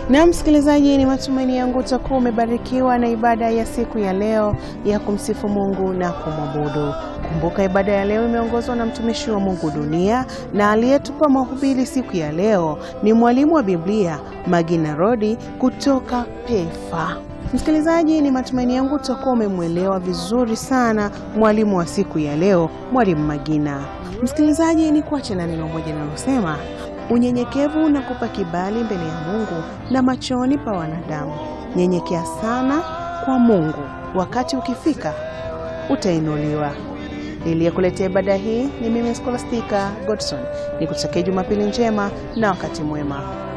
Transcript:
Na msikilizaji, ni matumaini yangu utakuwa umebarikiwa na ibada ya siku ya leo ya kumsifu Mungu na kumwabudu. Kumbuka ibada ya leo imeongozwa na mtumishi wa Mungu Dunia, na aliyetupa mahubiri siku ya leo ni mwalimu wa Biblia Magina Rodi kutoka PEFA. Msikilizaji, ni matumaini yangu utakuwa umemwelewa vizuri sana mwalimu wa siku ya leo, mwalimu Magina. Msikilizaji, ni kuache na neno moja linalosema unyenyekevu unakupa kibali mbele ya Mungu na machoni pa wanadamu. Nyenyekea sana kwa Mungu, wakati ukifika utainuliwa. Niliyekuletea ibada hii ni mimi Scholastica Godson, nikutakia Jumapili njema na wakati mwema.